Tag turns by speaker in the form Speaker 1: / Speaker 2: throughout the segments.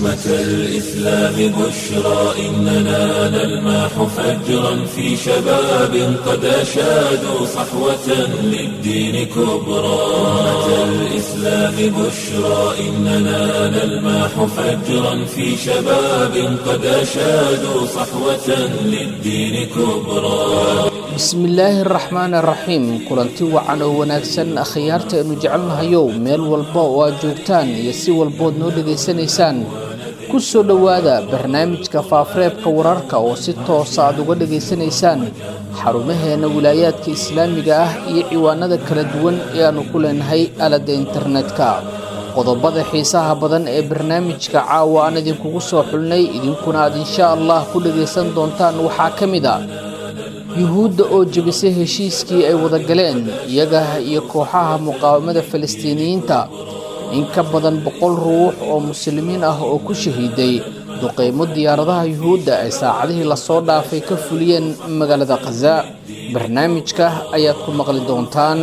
Speaker 1: أمة الإسلام بشرى إننا نلمح فجرا في شباب قد أشادوا صحوة للدين كبرى أمة الإسلام بشرى إننا نلمح فجرا في شباب قد أشادوا صحوة للدين كبرى
Speaker 2: bismillaahi araxmaan araxiim kulanti wacan oo wanaagsan akhyaarta aynu jecelnahayow meel walba oo aad joogtaan iyo si walbood noo dhegaysanaysaan ku soo dhowaada barnaamijka faafareebka wararka oo si toosa aad uga dhegaysanaysaan xarumaheenna wilaayaadka islaamiga ah iyo ciwaanada kala duwan ee aannu ku leenahay aaladda internetka qodobada xiisaha badan ee barnaamijka caawa aan idinkugu soo xulnay idinkuna aad insha allah ku dhegaysan doontaan waxaa ka mid a yuhuudda oo jebisay heshiiskii ay wada galeen iyaga iyo kooxaha muqaawamada falastiiniyiinta in ka badan boqol ruux oo muslimiin ah oo ku shahiiday duqaymo diyaaradaha yuhuudda ay saacadihii lasoo dhaafay ka fuliyeen magaalada khaza barnaamijka ayaad ku maqli doontaan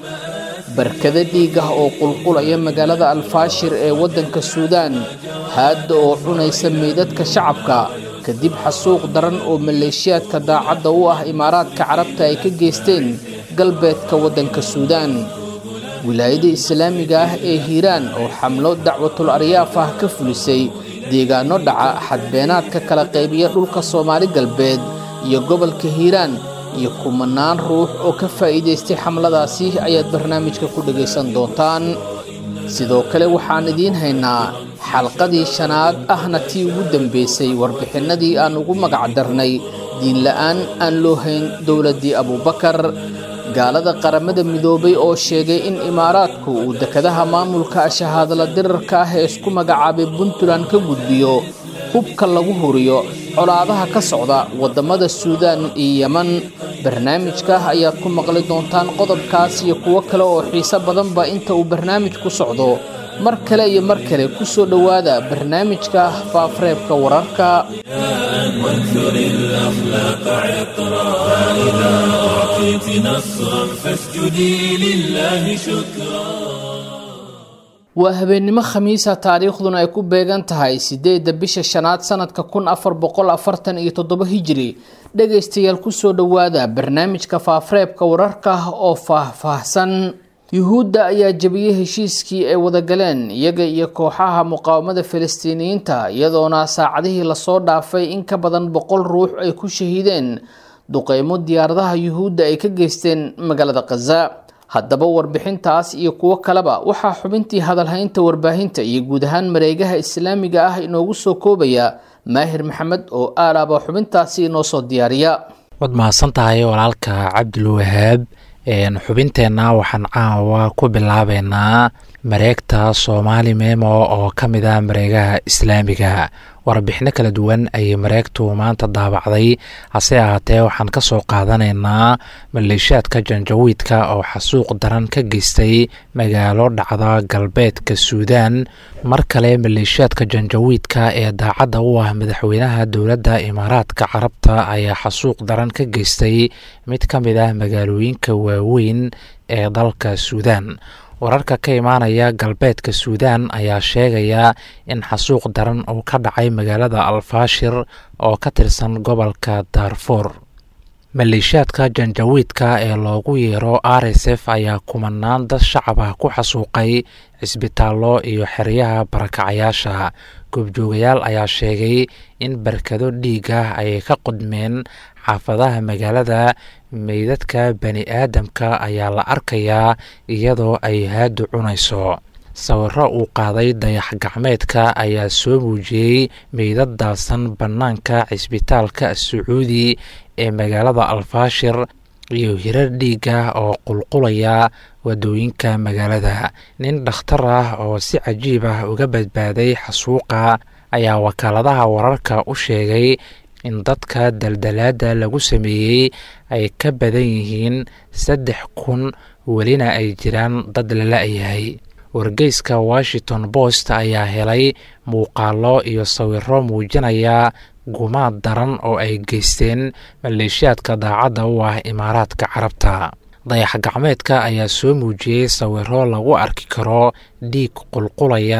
Speaker 2: barkada dhiig ah oo qulqulaya magaalada alfaashir ee waddanka suudaan haadda oo cunaysa meydadka shacabka kadib xasuuq daran oo maleeshiyaadka daacadda u ah imaaraadka carabta ay ka geysteen galbeedka waddanka suudaan wilaayada islaamiga ah ee hiiraan oo xamlo dacwatul aryaaf ah ka fulisay deegaano dhaca xadbeenaadka kala qaybiya dhulka soomaali galbeed iyo gobolka hiiraan iyo kumanaan ruux oo ka faa'iidaystay xamladaasi ayaad barnaamijka ku dhegaysan doontaan sidoo kale waxaan idiin haynaa xalqadii shanaad ahna tii ugu dambaysay warbixinnadii aan ugu magac darnay diinla'aan aan loo hayn dowladdii abuubakar gaalada qaramada midoobay oo sheegay in imaaraadku uu dekadaha maamulka shahaadala dirarka ah ee isku magacaabay puntland ka gudbiyo hubka lagu huriyo colaadaha ka socda waddamada suudaan iyo yeman barnaamijka ayaad ku maqli doontaan qodobkaas iyo kuwo kale oo xiise badanba inta uu barnaamijku socdo mar kale iyo mar kale ku soo dhowaada barnaamijka faafareebka wararka
Speaker 1: وانثر الأخلاق عطرا فإذا أعطيت نصرا فاسجدي لله شكرا
Speaker 2: waa habeennimo khamiisa taariikhduna ay ku beegan tahay siddeedda bisha shanaad sanadka kun afar boqol afartan iyo toddoba hijiri dhegaystayaal kusoo dhowaada barnaamijka faafareebka wararka oo faah-faahsan yuhuudda ayaa jebiyey heshiiskii ay wada galeen iyaga iyo kooxaha muqaawamada falastiiniyiinta iyadoona saacadihii lasoo dhaafay in ka badan boqol ruux ay ku shahiideen duqeymo diyaaradaha yuhuudda ay ka geysteen magaalada khaza haddaba warbixintaas iyo kuwo kaleba waxaa xubintii hadalhaynta warbaahinta iyo guud ahaan mareegaha islaamiga ah inoogu soo koobaya maahir maxamed oo aalaaba xubintaasi inoo soo diyaariya
Speaker 3: waad mahadsan tahay walaalka cabdulwahaab xubinteenna waxaan caawa ku bilaabeynaa mareegta soomaali memo oo ka mid ah mareegaha islaamiga warbixino kala duwan ayay mareegtu maanta daabacday hase ahaatee waxaan ka soo qaadanaynaa maleeshiyaadka janjawiidka oo xasuuq daran ka geystay magaalo dhacda galbeedka suudaan mar kale maleeshiyaadka janjawiidka ee daacadda u ah madaxweynaha dowladda imaaraadka carabta ayaa xasuuq daran ka geystay mid ka mid ah magaalooyinka waaweyn ee dalka suudaan wararka ka imaanaya galbeedka suudaan ayaa sheegaya in xasuuq daran uu ka dhacay magaalada alfaashir oo ka tirsan gobolka daarfuur maleeshiyaadka janjawiidka ee loogu yeero r s f ayaa kumanaan dad shacab ah ku xasuuqay cisbitaallo iyo xeryaha barakacayaasha goobjoogayaal ayaa sheegay in barkado dhiig ah ay ka qudmeen xaafadaha magaalada meydadka bani aadamka ayaa la arkayaa iyadoo ay haadu cunayso sawiro uu qaaday dayax gacmeedka ayaa soo muujiyey meydad daasan bannaanka cisbitaalka sacuudi ee magaalada alfaashir iyo hirar dhiiga oo qulqulaya wadooyinka magaalada nin dhakhtar ah oo si cajiib ah uga badbaaday xasuuqa ayaa wakaaladaha wararka u sheegay in dadka daldalaada lagu sameeyey ay ka badan yihiin saddex kun welina ay jiraan dad lala-yahay wargeyska washington post ayaa helay muuqaalo iyo sawiro muujinaya gumaad daran oo ay geysteen maleeshiyaadka daacadda u ah imaaraadka carabta dayax gacmeedka ayaa soo muujiyey sawiro lagu arki karo dhiig qulqulaya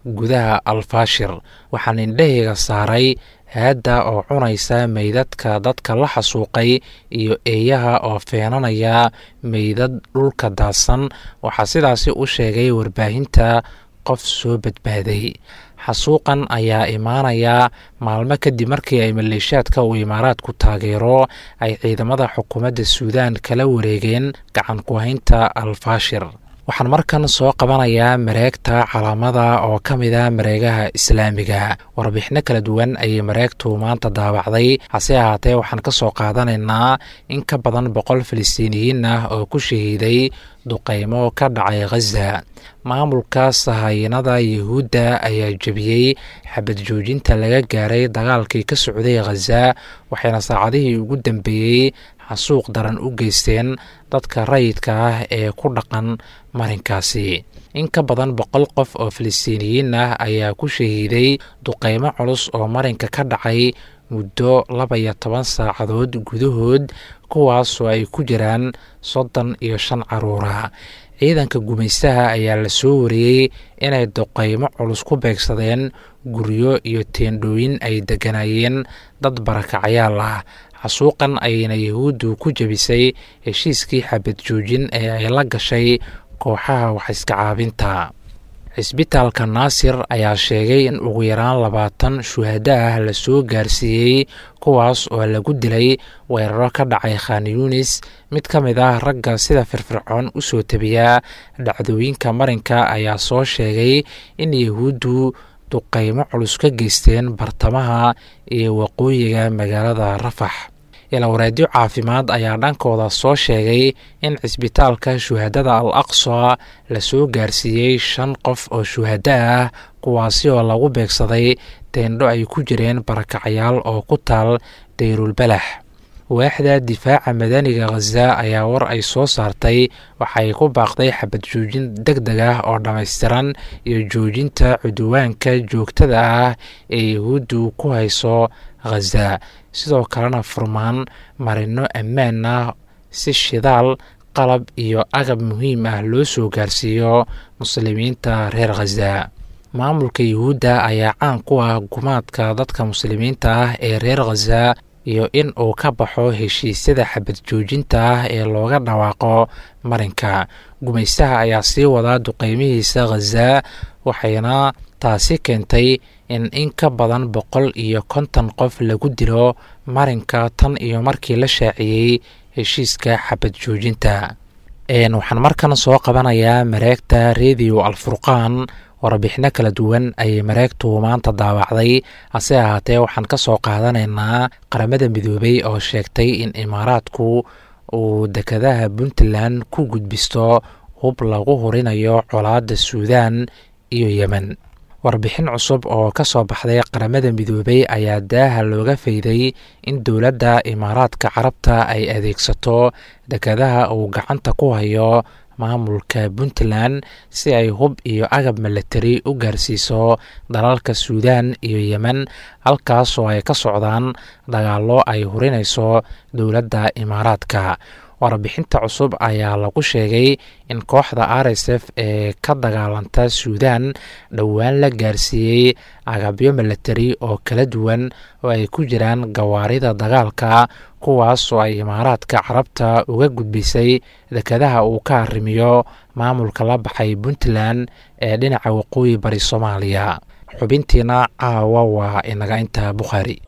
Speaker 3: gudaha alfaashir waxaan indhahayga saaray haadda oo cunaysa meydadka dadka la xasuuqay iyo eeyaha oo feenanaya meydad dhulka daadsan waxaa sidaasi u sheegay warbaahinta qof soo badbaaday xasuuqan ayaa imaanayaa maalmo kadib markii ay maleeshaadka uu imaaraadku taageero ay ciidamada xukuumadda suudaan kala wareegeen gacan ku haynta alfaashir waxaan markan soo qabanayaa mareegta calaamada oo ka mid a mareegaha islaamiga warbixino kala duwan ayay mareegtu maanta daabacday hase ahaatee waxaan ka soo qaadanaynaa in ka badan boqol filistiiniyiin ah oo ku shahiiday duqaymo ka dhacay khaza maamulka sahayanada yuhuudda ayaa jebiyey xabad joojinta laga gaaray dagaalkii ka socday khaza waxayna saacadihii ugu dambeeyey xasuuq daran u geysteen dadka rayidka ah ee ku dhaqan marinkaasi in ka badan boqol qof oo filistiiniyiin ah ayaa ku shahiiday duqaymo culus oo marinka ka dhacay muddo laba iyo toban saacadood gudahood kuwaasoo ay ku jiraan soddon iyo shan caruura ciidanka gumaystaha ayaa la soo wariyey inay duqaymo culus ku beegsadeen guryo iyo teendhooyin ay degganaayeen dad barakacayaal ah xasuuqan ayayna yahuuddu ku jebisay heshiiskii xabad joojin ee ay la gashay kooxaha waxiska caabinta cisbitaalka naasir ayaa sheegay in ugu yaraan labaatan shuhada ah lasoo gaarsiiyey kuwaas oo lagu dilay weeraro ka dhacay khan yunis mid ka mid ah ragga sida firfircoon u soo tabiyaa dhacdooyinka marinka ayaa soo sheegay in yahuuddu duqaymo culus ka geysteen bartamaha iyo waqooyiga magaalada rafax ilawareedyo caafimaad ayaa dhankooda soo sheegay in cisbitaalka shuhadada al aqsa lasoo gaarsiiyey shan qof oo shuhada ah kuwaasi oo lagu beegsaday teendho ay ku jireen barakacayaal oo ku taal dayrulbalax waaxda difaaca madaniga khaza ayaa war ay soo saartay waxay ku baaqday xabad joojin deg deg ah oo dhammaystiran iyo joojinta cuduwaanka joogtada ah ee yahuuddu ku hayso khaza sidoo kalena furmaan marino ammaan ah si shidaal qalab iyo agab muhiim ah loo soo gaarsiiyo muslimiinta reer khaza maamulka yuhuudda ayaa caan ku ah gumaadka dadka muslimiinta ah ee reer khaza iyo in uu ka baxo heshiisyada xabad joojinta ah ee looga dhawaaqo marinka gumaystaha ayaa sii wadaa duqeymihiisa khaza waxayna taasi keentay in in ka badan boqol iyo konton qof lagu dilo marinka tan iyo markii la shaaciyey heshiiska xabad joojinta waxaan markan soo qabanayaa mareegta radio alfurqaan warbixino kala duwan ayay mareegtu maanta daawacday hase ahaatee waxaan ka soo qaadanaynaa qaramada midoobey oo sheegtay in imaaraadku uu dekadaha puntland ku gudbisto hub lagu hurinayo colaadda suudaan iyo yemen warbixin cusub oo ka soo baxday qaramada midoobey ayaa daaha looga fayday in dowladda imaaraadka carabta ay adeegsato dekadaha uu gacanta ku hayo maamulka puntland si ay hub iyo agab milatari u gaarsiiso dalalka suudaan iyo yemen halkaasoo ay ka socdaan dagaallo ay hurinayso dowladda imaaraadka warbixinta cusub ayaa lagu sheegay in kooxda r s f ee ka dagaalanta suudaan dhowaan la gaarsiiyey agabyo milatari oo kala duwan oo ay ku jiraan gawaarida dagaalka kuwaas oo ay imaaraadka carabta uga gudbisay dekadaha uu ka arrimiyo maamulka la baxay puntland ee dhinaca waqooyi bari soomaaliya xubintiina caawa waa inaga inta bukhaari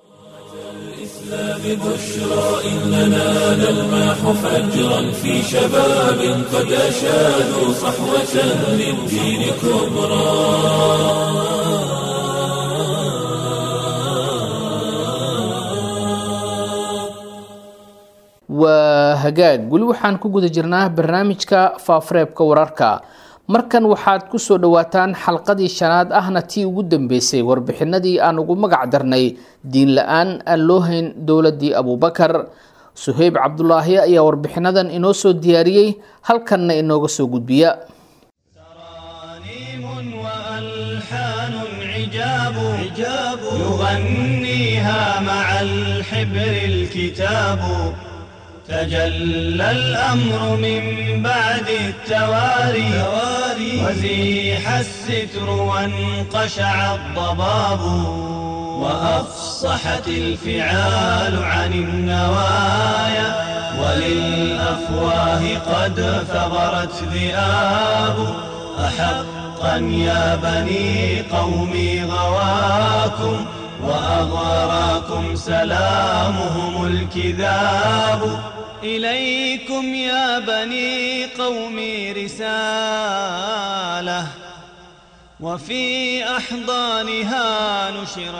Speaker 1: ببشرى إننا نلمح فجرا في شباب قد أشادوا صحوة للدين كبرى
Speaker 2: waa hagaag weli waxaan ku guda jirnaa barnaamijka faafareebka wararka markan waxaad ku soo dhowaataan xalqadii shanaad ahna tii ugu dambeysay warbixinadii aan ugu magac darnay diin la-aan aan loo hayn dowladii abuubakar suheyb cabdulaahi ayaa warbixinadan inoo soo diyaariyey halkanna inooga soo gudbiya
Speaker 4: وألحان عجاب يغنيها مع الحبر الكتاب تجلى الأمر من بعد التواري وزيح الستر وانقشع الضباب وأفصحت الفعال عن النوايا وللأفواه قد ثغرت ذئاب أحقا يا بني قومي غواكم وأغراكم سلامهم الكذاب إليكم يا بني قومي رسالة وفي أحضانها نشر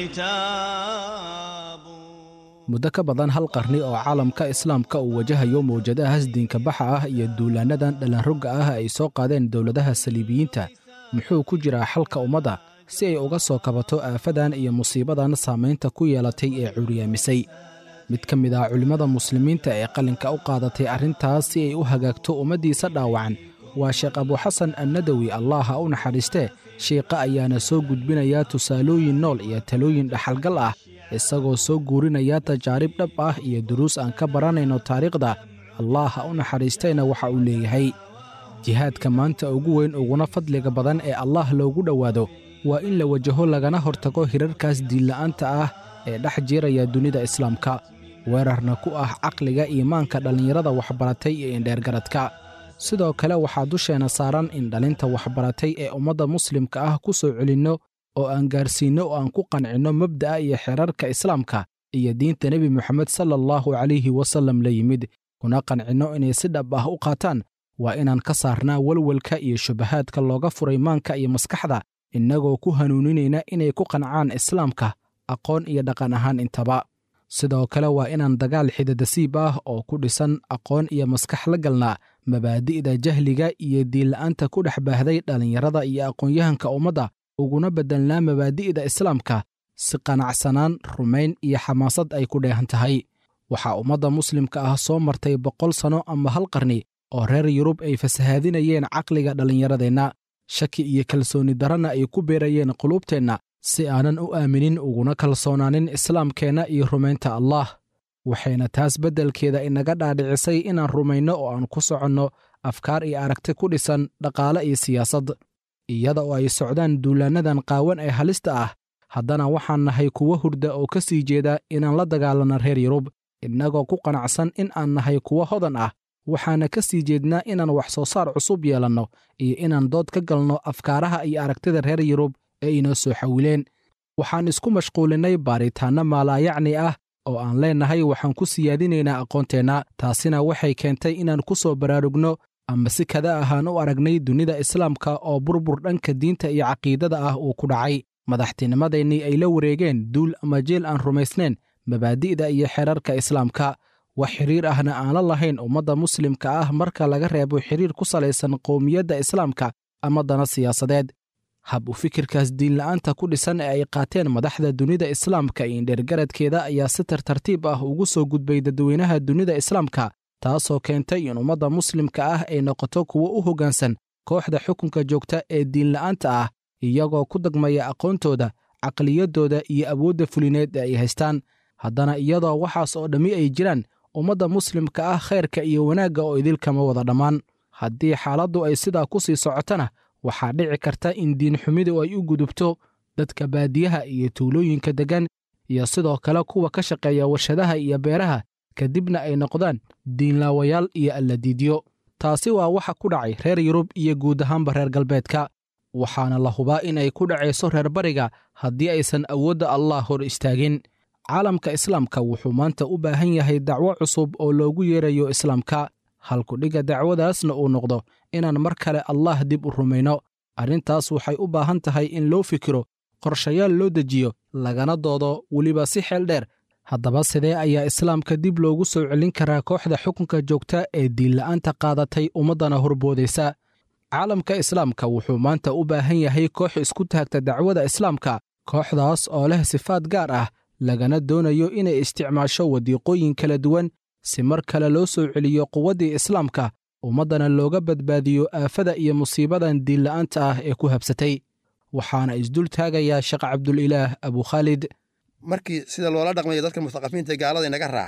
Speaker 4: العتاب
Speaker 5: muddo ka badan hal qarni oo caalamka islaamka uu wajahayo mawjadahaas diinka baxa ah iyo duulaannadan dhallanrogga ah ay soo qaadeen dowladaha saliibiyiinta muxuu ku jiraa xalka ummadda si ay uga soo kabato aafadan iyo musiibadan saamaynta ku yeelatay ee curyaamisay mid ka mid ah culimmada muslimiinta ee qalinka u qaadatay arrintaas si ay u hagaagto ummaddiisa dhaawacan waa sheekh abuxasan annadawi allah ha u naxariistee shiiqa ayaana soo gudbinaya tusaalooyin nool iyo talooyin dhaxalgal ah isagoo soo guurinaya tajaarib dhab ah iyo duruus aan ka baranayno taariikhda allah ha u naxariistayna waxa uu leeyahay jihaadka maanta ugu weyn uguna fadliga badan ee allah loogu dhowaado waa in la wajaho lagana hortago hirarkaas diinla'aanta ah ee dhex jiiraya dunida islaamka weerarna ku ah caqliga iimaanka dhallinyarada waxbaratay iyo indheergaradka sidoo kale waxaa dusheenna saaran in dhalinta waxbaratay ee ummadda muslimka ah ku soo celinno oo aan gaarsiinno oo aan ku qancinno mabda'a iyo xeerarka islaamka iyo diinta nebi moxamed sala allahu calayhi wasallam la yimid kuna qancinno inay si dhab ah u qaataan waa inaan ka saarnaa welwelka iyo shubahaadka looga furay maanka iyo maskaxda innagoo ku hanuuninayna inay ku qancaan islaamka aqoon iyo dhaqan ahaan intaba sidoo kale waa inaan dagaal xidadasiib ah oo ku dhisan aqoon iyo maskax la galnaa mabaadi'da jahliga iyo diinla'aanta ku dhex baahday dhallinyarada iyo aqoon-yahanka ummadda uguna beddelnaa mabaadi'da islaamka si qanacsanaan rumayn iyo xamaasad ay ku dheehan tahay waxaa ummadda muslimka ah soo martay boqol sanno ama hal qarni oo reer yurub ay fasahaadinayeen caqliga dhallinyaradeenna shaki iyo kalsooni darana ay ku beerayeen quluubteenna si aanan u aaminin uguna kalsoonaanin islaamkeenna iyo rumaynta allah waxayna taas beddelkeeda inaga dhaadhicisay inaan rumayno oo aan ku soconno afkaar iyo aragti ku dhisan dhaqaale iyo siyaasad iyada oo ay socdaan duulaannadan qaawan ee halista ah haddana waxaan nahay kuwo hurda oo ka sii jeeda inaan la dagaalanno reer yurub innagoo ku qanacsan in aan nahay kuwo hodan ah waxaana ka sii jeednaa inaan wax soo saar cusub yeelanno iyo inaan dood ka galno afkaaraha iyo aragtida reer yurub ee inoo soo xawileen waxaan isku mashquulinnay baaritaanno maalaayacni ah oo aan leennahay waxaan ku siyaadinaynaa aqoonteenna taasina waxay keentay inaan ku soo baraarugno ama si kada ahaan u aragnay dunida islaamka oo burbur dhanka diinta iyo caqiidada ah uu ku dhacay madaxtinimadeennii ay la wareegeen duul ama jeel aan rumaysnayn mabaadi'da iyo xeerarka islaamka wax xidhiir ahna aan la lahayn ummadda muslimka ah marka laga reebo xidhiir ku salaysan qowmiyadda islaamka ama dana siyaasadeed hab u fikirkaas diinla'aanta ku dhisan ee ay qaateen madaxda dunida islaamka iyo indheergaradkeeda ayaa si tartartiib ah ugu soo gudbay dadweynaha dunida islaamka taasoo keentay in ummadda muslimka ah ay noqoto kuwo u hoggaansan kooxda xukunka joogta ee diinla'aanta ah iyagoo ku dagmaya aqoontooda caqliyaddooda iyo awoodda fulineed ee ay haystaan haddana iyadoo waxaas oo dhammi ay jiraan ummadda muslimka ah khayrka iyo wanaagga oo idilkama wada dhammaan haddii xaaladdu ay sidaa ku sii socotana waxaa dhici karta in diinxumidu ay u gudubto dadka baadiyaha iyo tuulooyinka deggan iyo sidoo kale kuwa ka shaqeeya warshadaha iyo beeraha kadibna ay noqdaan diinlaawayaal iyo alladiidyo taasi waa waxa ku dhacay reer yurub iyo guud ahaanba reer galbeedka waxaana la hubaa inay ku dhacayso reer bariga haddii aysan awoodda allah hor istaagin caalamka islaamka wuxuu maanta u baahan yahay dacwo cusub oo loogu yeerayo islaamka halkudhigga dacwadaasna uu noqdo inaan mar kale allah dib u rumayno arrintaas waxay u baahan tahay in loo fikiro qorshayaal loo dejiyo lagana doodo weliba si xeel dheer haddaba sidee ayaa islaamka dib loogu soo celin karaa kooxda xukunka joogta ee diinla'aanta qaadatay ummaddana horboodaysa caalamka islaamka wuxuu maanta u baahan yahay koox isku taagta dacwada islaamka kooxdaas oo leh sifaad gaar ah lagana doonayo inay isticmaasho wadiiqooyin kala duwan si mar kale loo soo celiyo quwaddii islaamka ummaddana looga badbaadiyo aafada iyo musiibadan diinla'aanta ah ee ku habsatay waxaana isdul taagayaa sheekh cabdulilaah abukhaalid
Speaker 6: markii sida loola dhaqmayo dadka mustaqafiinta gaalada inaga raacay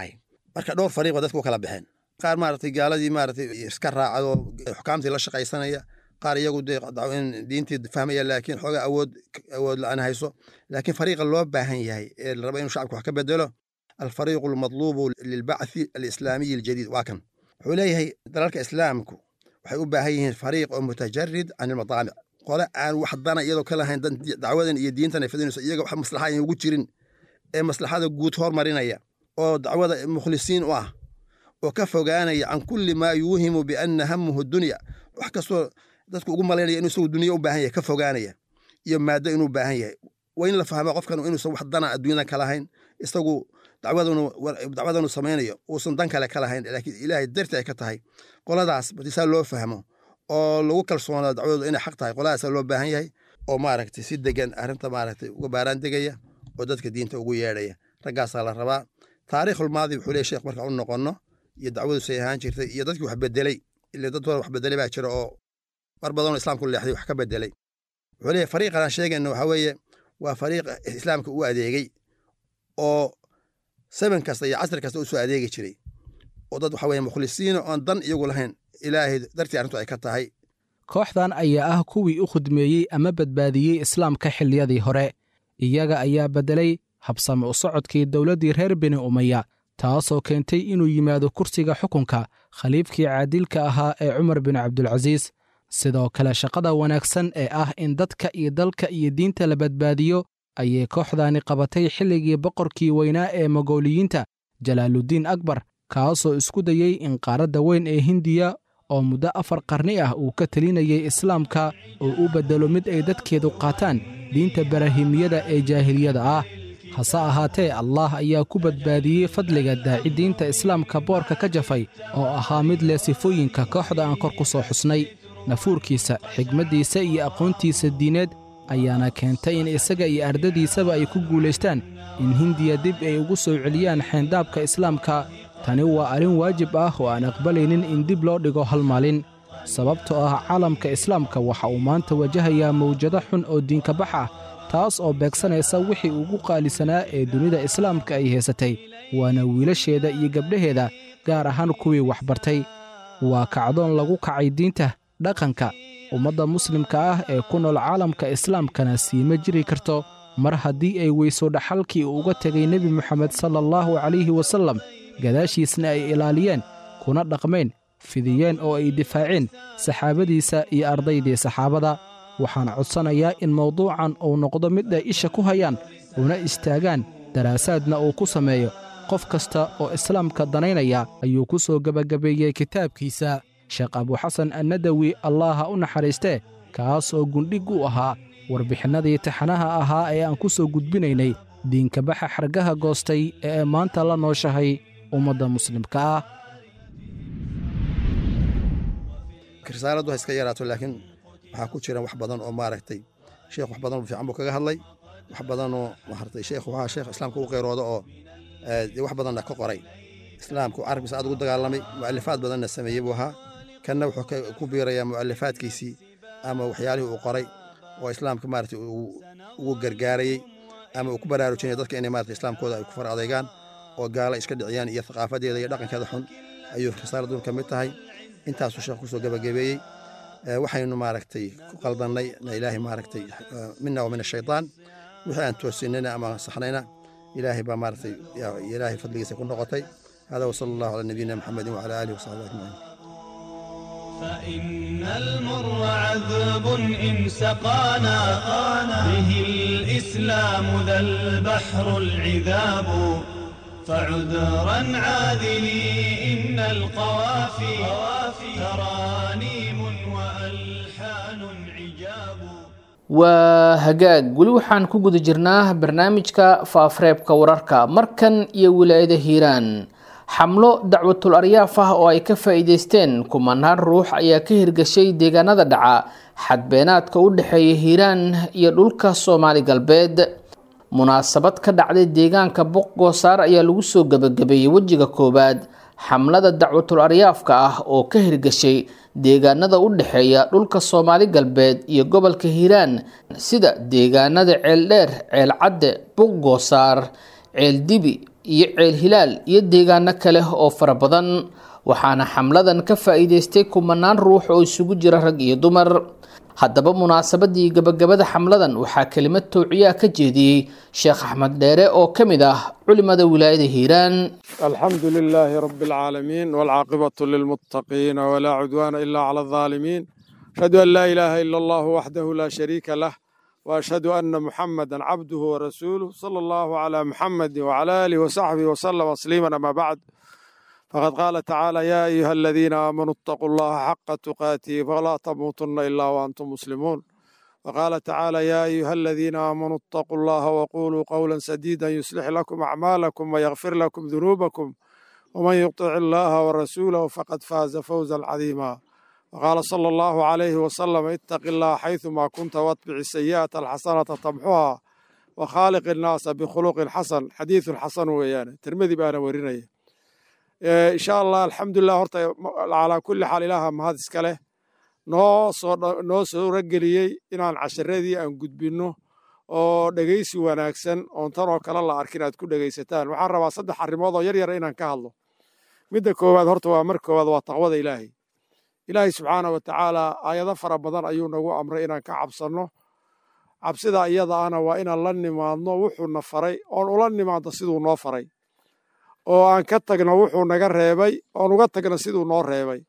Speaker 6: marka dhowr fariiqoo dadku u kala baxeen qaar maaragtay gaaladii maaragtay iska raacado xukaamtii la shaqaysanaya qaar iyagu dee diintii fahmaya laakiin xoogaa awood awood la-aan hayso laakiin fariiqa loo baahan yahay ee la raba inuu shacabka wax ka bedelo alfariiqu almadluubu lilbacthi alislaamiyi aljadiid waa kan wuxuu leeyahay dalalka islaamku waxay u baahan yihiin fariiq oo mutajarid can ilmadaamic qole aan wax dana iyadoo ka lahayn dacwadan iyo diintan ay fidinayso iyaga wax maslaxa ayaan ugu jirin ee maslaxada guud hormarinaya oo dacwada mukhlisiin u ah oo ka fogaanaya can kulli maa yuuhimu bianna hamuhu dunya wax kastoo dadku ugu malaynaya inuu isagu dunya u baahan yahay ka fogaanaya iyo maaddo inuu baahan yahay waa in la fahmo qofkan inuusan wax dana adduunyadan ka lahayn isagu dacwadanu samaynayo uusan dan kale ka lahayn laakiin ilaahay darti ay ka tahay qoladaas batisaa loo fahmo oo lagu kalsoonaa dacwadoodu inay xaq tahay qoladaasaa loo baahan yahay oo maaragtay si degan arrinta maaragtay uga baaraan degaya oo dadka diinta ugu yeedhaya raggaasaa la rabaa taariikhul maadi wuxuu leeyahy sheekh marka u noqonno iyo dacwadu say ahaan jirtay iyo dadkii wax bedelay ile dad hore wax bedelay baa jira oo mar badanoo islaamku leexday wax ka bedelay wuxuu leeyahy fariiqan aan sheegayno waxaa weeye waa fariiq islaamka u adeegay oo saban kasta iyo casri kasta u soo adeegi jiray oo dad waxa weye mukhlisiina oon dan iyagu lahayn ilaahay dartii arrintu ay ka tahay
Speaker 5: kooxdan ayaa ah kuwii u khudmeeyey ama badbaadiyey islaamka xilliyadii hore iyaga ayaa beddelay habsame u socodkii dowladdii reer beni umaya taasoo keentay inuu yimaado kursiga xukunka khaliifkii caadilka ahaa ee cumar bin cabdulcasiis sidoo kale shaqada wanaagsan ee ah in dadka iyo dalka iyo diinta la badbaadiyo ayay kooxdaani qabatay xilligii boqorkii weynaa ee mogooliyiinta jalaaluddiin akbar kaasoo isku dayey in qaaradda weyn ee hindiya oo muddo afar qarni ah uu ka telinayay islaamka oo u beddelo mid ay dadkeedu qaataan diinta barahimiyada ee jaahiliyada ah hase ahaatee allah ayaa ku badbaadiyey fadliga daaci diinta islaamka boorka ka jafay oo ahaa mid leh sifooyinka kooxda aan kor ku soo xusnay nafuurkiisa xigmaddiisa iyo aqoontiisa diineed ayaana keentay in isaga iyo ardadiisaba ay ku guulaystaan in hindiya dib ay ugu soo celiyaan xeyndaabka islaamka tani waa arrin waajib ah oo aan aqbalaynin in dib loo dhigo hal maalin sababtoo ah caalamka islaamka waxa uu maanta wajahayaa mawjado xun oo diinka bax ah taas oo beegsanaysa wixii ugu qaalisanaa ee dunida islaamka ay haysatay waana wiilasheeda iyo gabdhaheeda gaar ahaan kuwii waxbartay waa kacdoon lagu kacay diinta dhaqanka ummadda muslimka ah ee ku nool caalamka islaamkana siima jiri karto mar haddii ay weyso dhaxalkii uu uga tegay nebi moxamed sala allahu calayhi wasallam gadaashiisna ay ilaaliyeen kuna dhaqmeen fidiyeen oo ay difaaceen saxaabadiisa iyo ardaydii saxaabada waxaan codsanayaa in mawduucan uu noqdo mid ay isha ku hayaan una istaagaan daraasaadna uu ku sameeyo qof kasta oo islaamka danaynaya ayuu ku soo gebagabeeyey kitaabkiisa sheekh abuxasan annadawi allaha u naxariistee kaas oo gundhig u ahaa warbixinnadii taxanaha ahaa ee aan ku soo gudbinaynay diinkabaxa xargaha goostay ee maanta la nooshahay ummadda muslimka ah
Speaker 6: risaaladu ha iska yaraato laakiin waxaa ku jira wax badan oo maaragtay sheekh wax badan oo fiican buu kaga hadlay wax badanoo maaragtay sheekh waxaa sheekh islaamka u qeyrooda oo dee wax badanna ka qoray islaamku carabkiisa aad ugu dagaalamay mu'alifaad badanna sameeyey buu ahaa kanna wuxuu ku biirayaa mu'alifaadkiisii ama waxyaalihii uu qoray oo islaamka maaragtay ugu gargaarayey ama uu ku baraarujinaya dadka inay maaragtay islaamkooda ay ku far adeegaan oo gaala iska dhiciyaan iyo thaqaafadeeda iyo dhaqankeeda xun ayuu risaaladun ka mid tahay intaasuu sheekh kusoo gebagabeeyey waxaynu maaragtay ku qaldannay na ilaahay maaragtay mina wa min ashaytaan wixii aan toosinayna ama saxnayna ilaahay baa maaragtay ilaahay fadligiisa ku noqotay hada wasala allahu calaa nabiyina maxamedin wacala aalihi wasaxbihi ajmaciin
Speaker 4: فإن المر عذب إن سقانا به الإسلام ذا البحر العذاب فعذرا عاذلي إن القوافي ترانيم وألحان عجاب
Speaker 2: waa hagaag weli waxaan ku guda jirnaa barnaamijka faafareebka wararka markan iyo wilaayada hiiraan xamlo dacwatul aryaaf ah oo ay ka faa-iideysteen kumanaan ruux ayaa ka hirgashay deegaanada dhaca xadbeenaadka u dhexeeya hiiraan iyo dhulka soomaali galbeed munaasabad ka dhacday deegaanka boqgoosaar ayaa lagu soo gebagabeeyey wejiga koowaad xamlada dacwatul aryaafka ah oo ka hirgashay deegaanada u dhexeeya dhulka soomaali galbeed iyo gobolka hiiraan sida deegaanada ceeldheer ceelcadde boqgoosaar ceeldibi iyo ceel hilaal iyo deegaano kale oo fara badan waxaana xamladan ka faa'iideystay kumanaan ruux oo isugu jira rag iyo dumar haddaba munaasabadii gabagabada xamladan waxaa kelimad towciyaa ka jeediyey sheekh axmed dheere oo ka mid ah culimada wilaayada hiiraan
Speaker 7: الحمد لله رب العالمين والعاقبة للمتقين ولا عدوان إلا على الظالمين أشهد أن لا إله إلا الله وحده لا شريك له وأشهد أن محمدا عبده ورسوله صلى الله على محمد وعلى آله وصحبه وسلم تسليما أما بعد فقد قال تعالى يا أيها الذين آمنوا اتقوا الله حق تقاته فلا تموتن إلا وأنتم مسلمون وقال تعالى يا أيها الذين آمنوا اتقوا الله وقولوا قولا سديدا يصلح لكم أعمالكم ويغفر لكم ذنوبكم ومن يطع الله ورسوله فقد فاز فوزا عظيما وقال صلى الله عليه وسلم اتق الله حيثما كنت واتبع السيئة الحسنة تمحها وخالق الناس بخلق حسن حديث حسن ويانا ترمذي بانا ورينيه إن شاء الله الحمد لله هرتا على كل حال إلها ما هذا إسكاله noo soo noo suuro geliyey inaan casharadii aan gudbinno oo dhegaysi wanaagsan oon tan oo kale la arkin aad ku dhegaysataan waxaan rabaa saddex arrimood oo yar yara inaan ka hadlo midda koowaad horta waa mar koowaad waa taqwada ilaahay ilaahay subxaana wa tacaala aayado fara badan ayuu nagu amray inaan ka cabsanno cabsida iyada ahna waa inaan la nimaadno wuxuuna faray oon ula nimaadno siduu noo faray oo aan ka tagno wuxuu naga reebay oon uga tagno siduu noo reebay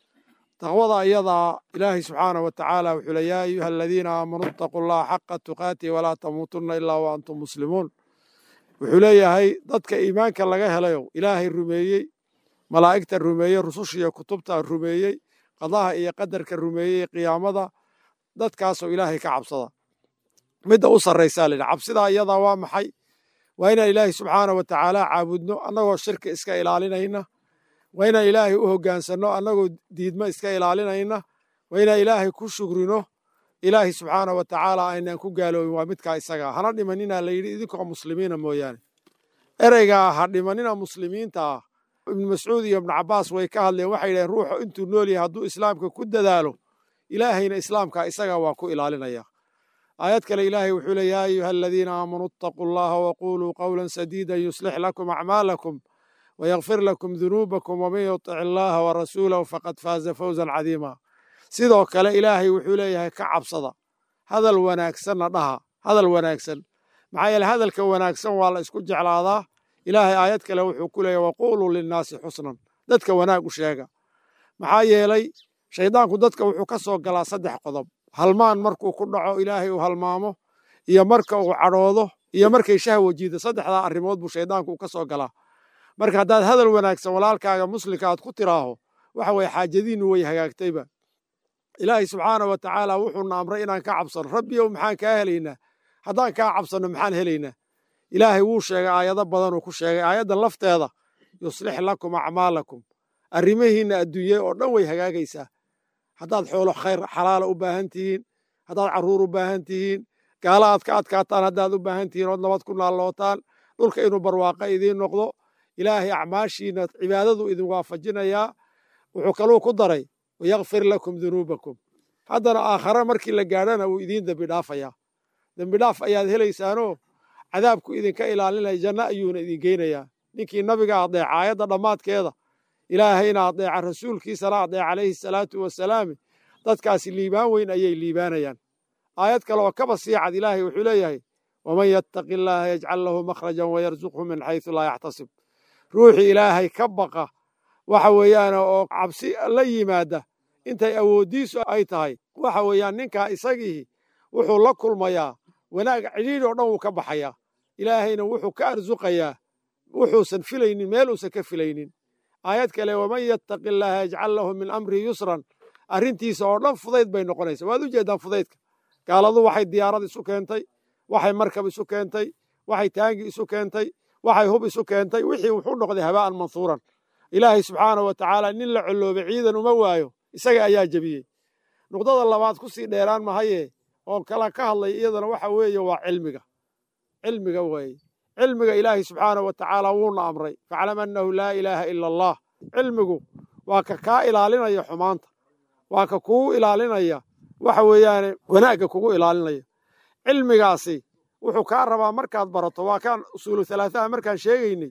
Speaker 7: taqwada iyadaa ilaahay subxaana wa tacaala wuxuu le yaa ayuha aladiina aamanuu itaquu llaha xaqa tuqaatihi walaa tamuutunna ilaa wa antum muslimuun wuxuu leeyahay dadka iimaanka laga helayo ilaahay rumeeyey malaa'igta rumeeyey rusushiiyo kutubta rumeeyey qadaha iyo qadarka rumeeyey qiyaamada dadkaasoo ilaahay ka cabsada midda u sarraysaa layidhi cabsidaa iyadaa waa maxay waa inaan ilaahay subxaana wa tacaala caabudno annagoo shirka iska ilaalinayna waa inaan ilaahay u hoggaansanno annagoo diidma iska ilaalinayna waa inaan ilaahay ku shugrino ilaahay subxaana wa tacaala aynaan ku gaaloobin waa midkaa isagaa hana dhimanina la yidhi idinkoo muslimiina mooyaane ereygaa ha dhimanina muslimiinta ah ibnu mascuud iyo ibnu cabbaas way ka hadleen waxay yidhaheen ruuxu intuu nool yahay hadduu islaamka ku dadaalo ilaahayna islaamka isagaa waa ku ilaalinaya aayad kale ilaahay wuxuu le yaa ayuha aladiina aamanuu itaquu allaha waquuluu qawlan sadiidan yuslix lakum acmaalakum ويغفر لكم ذنوبكم ومن يطع الله ورسوله فقد فاز فوزا عظيما sidoo kale ilaahay wuxuu leeyahay ka cabsada hadal wanaagsanna dhaha hadal wanaagsan maxaa yeele hadalka wanaagsan waa la isku jeclaadaa ilaahay aayad kale wuxuu ku leeyahay waquuluu linnaasi xusnan dadka wanaag u sheega maxaa yeelay shaydaanku dadka wuxuu ka soo galaa saddex qodob halmaan markuu ku dhaco ilaahay uu halmaamo iyo marka uu cadhoodo iyo markay shahwa jiida saddexdaa arrimood buu shaydaanku uu ka soo galaa marka haddaad hadal wanaagsan walaalkaaga muslimka aad ku tiraaho waxa weye xaajadiinnu way hagaagtayba ilaahay subxaana wa tacaala wuxuuna amray inaan ka cabsano rabbiyow maxaan kaa helaynaa haddaan kaa cabsanno maxaan helaynaa ilaahay wuu sheegay aayado badanuu ku sheegay aayaddan lafteeda yuslix lakum acmaalakum arrimihiinna adduunye oo dhan way hagaagaysaa haddaad xoolo khayr xalaala u baahan tihiin haddaad carruur u baahan tihiin gaala aad ka adkaataan haddaad u baahan tihiin ood nabad ku naallootaan dhulka inuu barwaaqa idiin noqdo ilaahay acmaashiina cibaadadu idin waafajinayaa wuxuu kaluu ku daray wayakfir lakum dunuubakum haddana aakhare markii la gaadhana wuu idiin dembi dhaafayaa dembi dhaaf ayaad helaysaanoo cadaabku idinka ilaalinaya janno ayuuna idin geynayaa ninkii nabiga adeeca aayadda dhammaadkeeda ilaahayna adeeca rasuulkiisana adeeca calayhi salaatu wasalaami dadkaasi liibaan weyn ayay liibaanayaan aayad kale oo kaba sii cad ilaahay wuxuu leeyahay waman yattaqi illaaha yajcal lahu makhrajan wayarzuqhu min xaysu laa yaxtasib ruuxii ilaahay ka baqa waxa weeyaan oo cabsi la yimaada intay awooddiisu ay tahay waxa weeyaan ninkaa isagii wuxuu la kulmayaa wanaag cidhiidhi oo dhan wuu ka baxayaa ilaahayna wuxuu ka arsuqayaa wuxuusan filaynin meel uusan ka filaynin aayad kale waman yattaqi illaaha yajcal lahu min amrihi yusran arrintiisa oo dhan fudayd bay noqonaysa waad u jeeddaan fudaydka gaaladu waxay diyaarad isu keentay waxay markab isu keentay waxay taangi isu keentay waxay hub isu keentay wixii wuxuu noqday habaa'an mansuuran ilaahay subxaana wa tacaala nin la colloobay ciidan uma waayo isaga ayaa jebiyey nuqdada labaad ku sii dheeraan mahaye oon kala ka hadlay iyadana waxa weeye waa cilmiga cilmiga weeye cilmiga ilaahay subxaana wa tacaala wuuna amray faclam annahu laa ilaaha ila allah cilmigu waa ka kaa ilaalinaya xumaanta waa ka kugu ilaalinaya waxa weeyaane wanaagga kugu ilaalinaya cilmigaasi wuxuu kaa rabaa markaad barato waa kaan usuulu halaataha markaan sheegaynay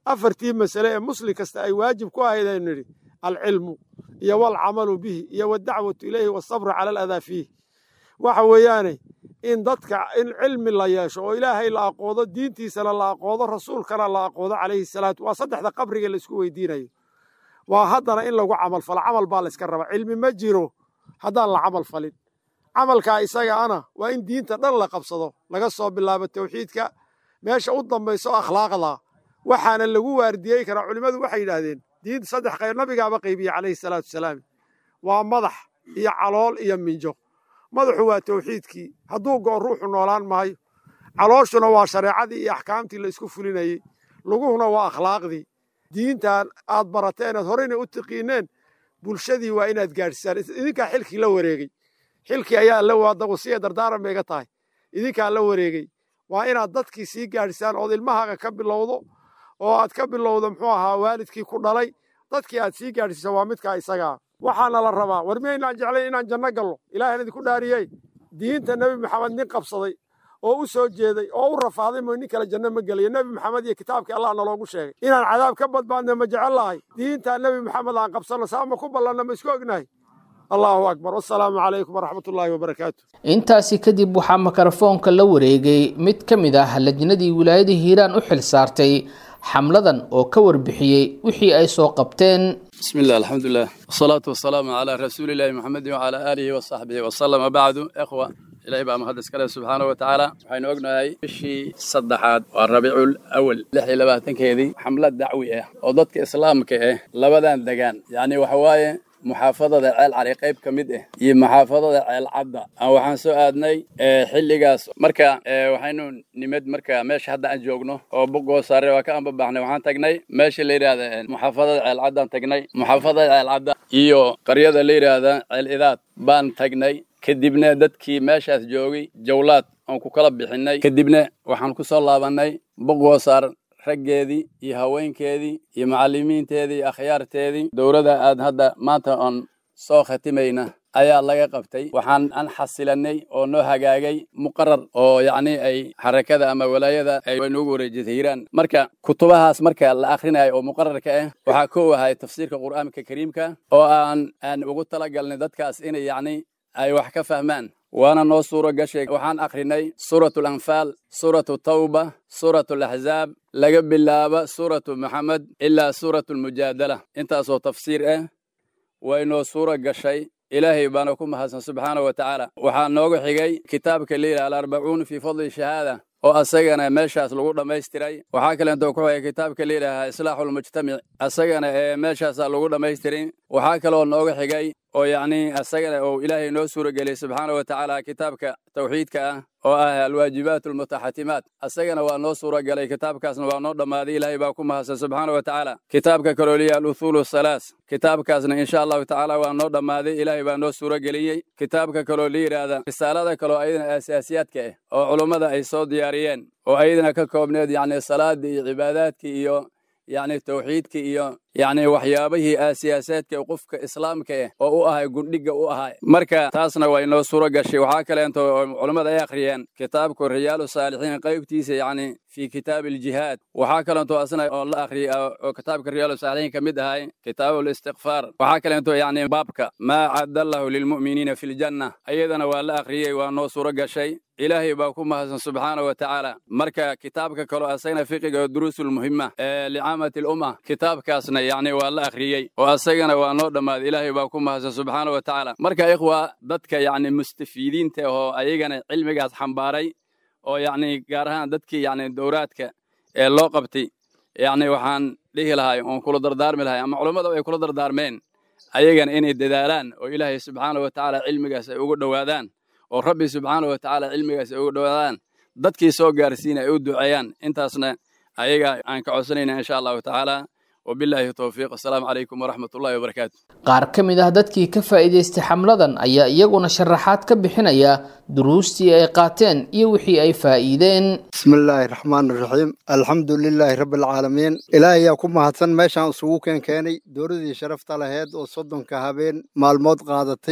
Speaker 7: afartii masale ee muslim kasta ay waajib ku ahayd aynu nidhi alcilmu iyo walcamalu bihi iyo wadacwatu ilayhi wasabru cala aladaa fiih waxa weeyaane in dadka in cilmi la yeesho oo ilaahay la aqoodo diintiisana la aqoodo rasuulkana la aqoodo calayhi salaatu waa saddexda qabriga la isku weydiinayo waa haddana in lagu camal falo camal baa la iska raba cilmi ma jiro haddaan la camal falin camalkaa isaga ana waa in diinta dhan la qabsado laga soo bilaabo tawxiidka meesha u dambayso akhlaaqda waxaana lagu waardiyey karaa culimmadu waxay yidhaahdeen diinta saddex qayb nabigaaba qaybiye calayhi salaatu wasalaam waa madax iyo calool iyo minjo madaxu waa tawxiidkii hadduu go'o ruuxu noolaan maayo calooshuna waa shareecadii iyo axkaamtii la isku fulinayey luguhuna waa akhlaaqdii diintan aad barateen aad horeyna u tiqiineen bulshadii waa inaad gaadhsisaan idinkaa xilkii la wareegey xilkii ayaa la waada wasiya dardaaran bay iga tahay idinkaa la wareegey waa inaad dadkii sii gaadhsisaan ood ilmahaaga ka bilowdo oo aad ka bilowdo muxuu ahaa waalidkii ku dhalay dadkii aad sii gaadhsiisa waa midkaa isagaa waxaana la rabaa war miyaynaan jeclayn inaan janno gallo ilaahan idinku dhaariyey diinta nebi maxamed nin qabsaday oo u soo jeeday oo u rafaaday mooy nin kale janno ma gelayo nebi maxamed iyo kitaabkii allah naloogu sheegay inaan cadaab ka badbaadna ma jecel lahay diintaa nebi maxamed aan qabsanno saama ku ballanna ma isku ognahay allahu akbar wasalaamu calaykum waraxmatullaahi wabarakaatu
Speaker 2: intaasi kadib waxaa mikrofoonka la wareegay mid ka mid ah lajnadii wilaayada hiiraan u xil saartay xamladan oo ka warbixiyey wixii ay soo qabteen
Speaker 8: بسم الله الحمد لله والصلاة والسلام على رسول الله محمد وعلى آله وصحبه وسلم وبعد إخوة إلهي بقى مقدس كله سبحانه وتعالى waxaynu ognahay bishii saddexaad waa rabiicul awal lix iyo labaatankeedii xamlad dacwi ah oo dadka islaamka ah labadan degaan yacni waxa waaye muxaafadada ceel cali qayb ka mid ah iyo muxaafadada ceel cadda aan waxaan soo aadnay xilligaas marka waxaynu nimid marka meesha hadda aan joogno oo bogoo saare waa ka anbabaxnay waxaan tagnay meesha la yidhaahda muxaafadada ceel caddaan tagnay muxaafadada ceel cadda iyo qaryada la yidhaahda ceel idaad baan tagnay kadibna dadkii meeshaas joogay jawlaad aan ku kala bixinay kadibna waxaan ku soo laabannay bogoo saar raggeedii iyo haweenkeedii iyo macallimiinteedii iyo akhyaarteedii dowladda aad hadda maanta oon soo khatimayna ayaa laga qabtay waxaan an xasilanay oo noo hagaagay muqarar oo yacni ay xarakada ama walaayada ay noogu wareejisay hiiraan marka kutubahaas marka la akhrinayo oo muqararka ah waxaa koo ahay tafsiirka qur'aanka kariimka oo aan aan ugu talagalnay dadkaas inay yacni ay wax ka fahmaan waana noo suuro gashay waxaan akhrinay suuratu alanfaal suuratu tawba suuratu alaxzaab laga bilaabo suuratu maxamed ilaa suuratu almujaadala intaasoo tafsiir ah way noo suuro gashay ilaahay baana ku mahadsan subxaana wa tacaala waxaa nooga xigay kitaabka layidhaha alarbacuun fii fadli shahaada oo asagana meeshaas lagu dhammaystiray waxaa kaleento ku xigay kitaabka layidhaaha islaaxulmujtamic asagana ee meeshaasaa lagu dhammaystirin waxaa kaloo nooga xigay oo yacni asagana uu ilaahay noo suura geliyey subxaana wa tacaala kitaabka tawxiidka ah oo ah alwaajibaat almutaxatimaat asagana waa noo suura galay kitaabkaasna waa noo dhammaaday ilaahay baa ku mahadsan subxaana wa tacaala kitaabka kaloo liya aluthulu salaas kitaabkaasna insha allahu tacaala waa noo dhammaaday ilaahay baa noo suura geliyey kitaabka kaloo la yidhaahda risaalada kaloo ayadana asaasiyaadka ah oo culummada ay soo diyaariyeen oo ayadana ka koobneed yacni salaadii iyo cibaadaadkii iyo yacni tawxiidka iyo yacni waxyaabihii aasiyaasaadka qofka islaamka ah oo u ahay gundhiga u ahay marka taasna waa inoo suuro gashay waxaa kaleento culammada ay akhriyeen kitaabku riyaalu saalixiin qaybtiisa yacni fi kitaabi aljihaad waxaa kaleento asna oo la akhriyay oo kitaabka riyaalu saalixiin ka mid ahay kitaabu listikfaar waxaa kaleento yacni baabka maa cadda allahu lilmu'miniina fi ljanna ayadana waa la akhriyey waa noo suuro gashay ilaahay baa ku mahadsan subxaana wa tacaala marka kitaabka kaloo asagana fiqiga oo duruusulmuhima ee licaamati lumma kitaabkaasna yacni waa la akhriyey oo asagana waa noo dhammaaday ilaahay baa ku mahadsan subxaana wa tacaala marka ikhwa dadka yacni mustafiidiinta oo ayagana cilmigaas xambaaray oo yacni gaar ahaan dadkii yacni dowraadka ee loo qabtay yacni waxaan dhihi lahay oon kula dardaarmi lahay ama culummada ay kula dardaarmeen ayagana inay dadaalaan oo ilaahay subxaana wa tacaala cilmigaas ay ugu dhowaadaan oo rabbi subxaana wa tacaala cilmigaas ay ugu dhowaadaan dadkii soo gaarsiina ay u duceeyaan intaasna ayaga aan ka codsanayna insha allahu tacaala wabilaahi towfiiq assalaamu calaykum waraxmat ullahi wabarakaatu
Speaker 2: qaar ka mid ah dadkii ka faa'iidaystay xamladan ayaa iyaguna sharaxaad ka bixinaya duruustii ay qaateen iyo wixii ay faa'iideen
Speaker 9: bismi illaahi raxmaan iraxiim alxamdu lilaahi rabbi alcaalamiin ilaahay ayaa ku mahadsan meeshaan isugu keen keenay dowladii sharafta laheyd oo soddonka habeen maalmood qaadatay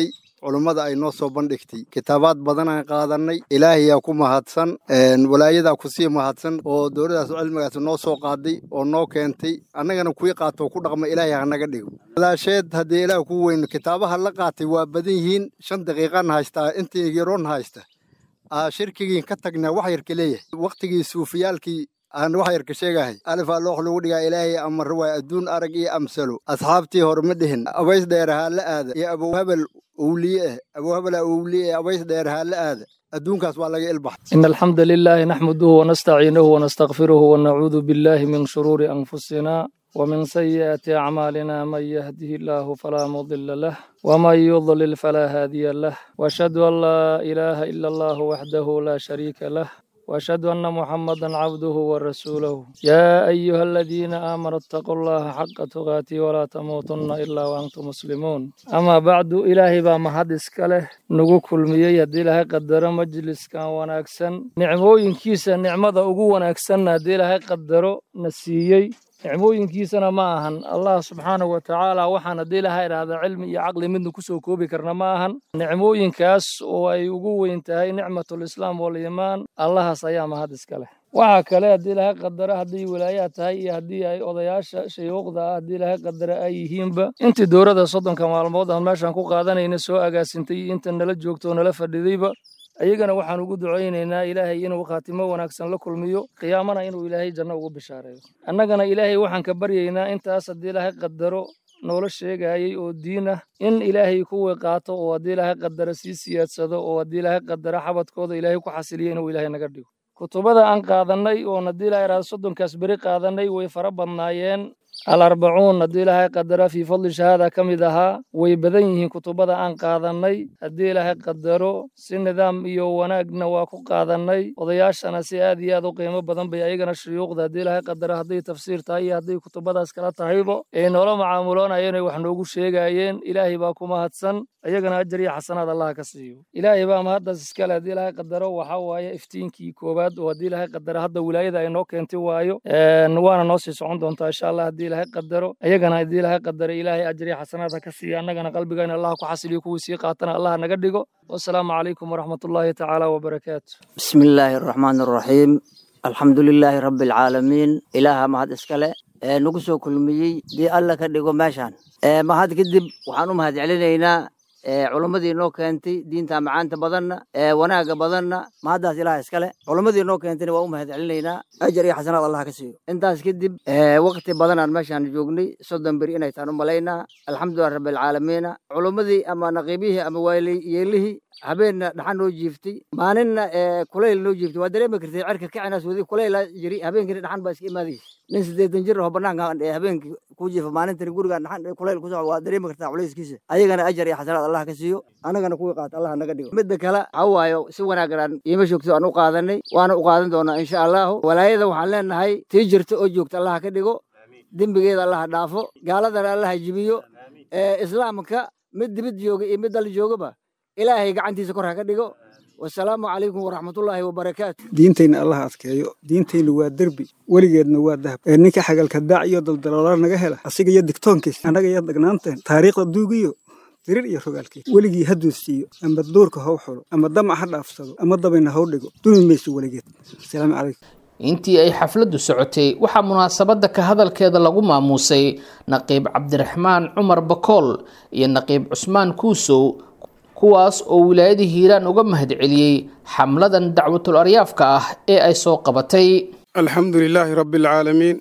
Speaker 9: culummada ay noo soo bandhigtay kitaabaad badanaan qaadanay ilaahayaa ku mahadsan walaayadaa kusii mahadsan oo dowladaas cilmigaas noo soo qaaday oo noo keentay annagana kuwii qaatoo ku dhaqma ilaahay hanaga dhigo walaasheed haddii ilaah ku weyno kitaabaha la qaatay waa badan yihiin shan daqiiqan haystaa intii yaroon haysta shirkigiin ka tagnaa wax yarka leeyahay wakhtigii suufiyaalkii aan wax yarka sheegahay alifaa loox lagu dhigaa ilaahay amar waa adduun arag iyo amsalo asxaabtii hore ma dhihin abays dheerahaa la aada iyo abowhabel owliye ah abowhabela owliye ah abays dheerahaa la aada adduunkaas waa laga ilbaxay
Speaker 10: إن الحمد لله نحمده ونستعينه ونستغفره ونعوذ بالله من شرور أنفسنا ومن سيئات أعمالنا من يهده الله فلا مضل له ومن يضلل فلا هادي له وأشهد أن لا إله إلا الله وحده لا شريك له وأشهد أن محمدا عبده ورسوله يا أيها الذين آمنوا اتقوا الله حق تقاته ولا تموتن إلا وأنتم مسلمون أما بعد إلهي با محدث كله نغو كلميي هدي إلهي قدر مجلس كان وناكسن نعموينكيسا نعمة ugu wanaagsan haddii ilaahay qadaro na siiyey nicmooyinkiisana ma ahan allah subxaanahu wa tacaala waxaan haddii ilaha idhaahda cilmi iyo caqli midna kusoo koobi karna ma ahan nicmooyinkaas oo ay ugu weyn tahay nicmatulislaam waliimaan allahaas ayaa mahad iska leh waxaa kale haddii ilaahay qadara haddii wilaayaad tahay iyo haddii ay odayaasha shayuuqda ah haddii ilaahay qadara ay yihiinba intii dowladda soddonka maalmood aan meeshaan ku qaadanayna soo agaasintay iyo inta nala joogto oo nala fadhidayba ayagana waxaan ugu ducaynaynaa ilaahay inuu khaatimo wanaagsan la kulmiyo qiyaamana inuu ilaahay janno ugu bishaareeyo annagana ilaahay waxaan ka baryaynaa intaas haddii ilaahay qadaro noola sheegayay oo diin ah in ilaahay kuwii qaato oo haddii ilaahay qadaro sii siyaadsado oo haddii ilaahay qadaro xabadkooda ilaahay ku xasiliyo inuu ilaahay naga dhigo kutubada aan qaadannay oon haddii ilaahay idhahdo soddonkaas beri qaadannay way fara badnaayeen alarbacuun haddii ilaahay qadara fii fadli shahaada ka mid ahaa way badan yihiin kutubada aan qaadannay haddii ilaahay qadaro si nidaam iyo wanaagna waa ku qaadannay odayaashana si aad iyo aad u qiimo badan bay ayagana shuyuuqda haddii ilaahay qadara hadday tafsiir tahay iyo hadday kutubadaas kala tahaybo ay noola macaamuloonayeen ay wax noogu sheegayeen ilaahay baa ku mahadsan ayagana ajar iyo xasanaad allah ka siiyo ilaahay baa mahaddaas iskale haddii ilaahay qadaro waxaa waaye iftiinkii koowaad oo haddii ilaahay qadaro hadda wilaayada ay noo keentay waayo waana noo sii socon doontaa insha allah haddii ilaahay qadaro ayagana haddii ilaahay qadaro ilaahay ajar iyo xasanaad ha ka siiyo annagana qalbigayna allah ku xasiliyo kuwii sii qaatana allah naga dhigo wasalaamu calaykum waraxmatullaahi tacaala wabarakaatu
Speaker 11: بسم الله الرحمن الرحيم الحمد لله رب العالمين إله mahad iskale ee nagu soo kulmiyey dii alla ka dhigo meeshaan ee mahad kadib waxaan u mahad celinaynaa ee culimmadii noo keentay diinta macaanta badanna ee wanaaga badanna mahaddaas ilaah iskale culimmadii noo keentayna waa u mahad celinaynaa ajar iyo xasanaad allah ka siiyo intaas kadib ee waqti badan aan meeshaan joognay soddon beri inay taan u malaynaa alxamdulilah rabbilcaalamiina culimmadii ama naqiibihii ama waaliyeelihii habeenna dhaxan noo jiiftay maalinna ee kulayl noo jiiftay waa dareemi kartay cerka kicinaas wadi kulayla jiri habeenkiina dhaxan baa iska imaadaysa nin siddeetan jir oo banaanka ee habeenkii ku jiifa maalintani gurigaan dhaxan kulayl ku socdo waa dareemi kartaa culayskiisa ayagana ajar iyo xasanaad allah ka siiyo annagana kuwii qaata allah naga dhigo midda kale waxaa waayo si wanaaggan aan iima joogto aan u qaadanay waana u qaadan doonaa insha allahu walaayada waxaan leenahay tii jirta oo joogta allah ka dhigo dembigeeda allah dhaafo gaaladana allah jibiyo ee islaamka mid dibid jooga iyo mid dal joogaba ilaahay gacantiisa kor ha ka dhigo wasalaamu calaykum waraxmatullaahi wabarakaatu
Speaker 12: diintayna allah adkeeyo diintayna waa derbi weligeedna waa dahab ee ninka xagalka daac iyo daldaloolaa naga hela asiga iyo digtoonkiis annaga iyo dagnaanteen taariikhda duugiyo dirir iyo rogaalkiis weligii ha duusiiyo ama duurka how xulo ama damac ha dhaafsado ama dabayna how dhigo dumi mayso weligeed asalaamu calaykum
Speaker 2: intii ay xafladdu socotay waxaa munaasabadda ka hadalkeeda lagu maamuusay naqiib cabdiraxmaan cumar bakool iyo naqiib cusmaan kuusow kuwaas oo wilaayada hiiraan uga mahadceliyey xamladan dacwatul aryaafka ah ee ay soo qabatay
Speaker 13: alxamdu lilaahi rabbi alcaalamiin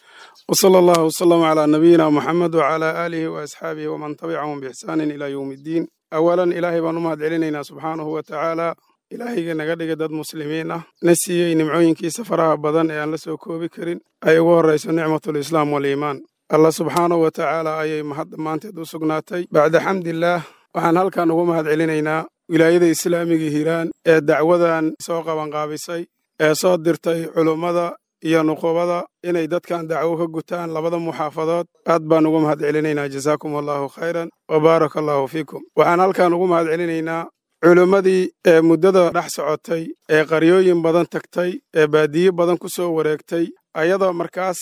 Speaker 13: wsala allahu wsalama calaa nabiyina muxamed wacalaa aalihi waasxaabihi waman tabicahum biixsaanin ilaa yowmi iddiin awalan ilaahay baan u mahad celinaynaa subxaanahu wa tacaala ilaahayga naga dhigay dad muslimiin ah na siiyey nimcooyinkiisa faraha badan ee aan la soo koobi karin ay ugu horrayso nicmatulislaam waliimaan allah subxaanahu wa tacaala ayay mahad dhammaanteed u sugnaatay bacda xamdillaah waxaan halkan ugu mahad celinaynaa wilaayada islaamiga hiiraan ee dacwadan soo qabanqaabisay ee soo dirtay culummada iyo nuqubada inay dadkan dacwo ka gutaan labada muxaafadood aad baan ugu mahad celinaynaa jasaakum allahu khayran wa baaraka allahu fiikum waxaan halkan ugu mahad celinaynaa culimmadii ee muddada dhex socotay ee qaryooyin badan tagtay ee baadiye badan ku soo wareegtay ayadoo markaas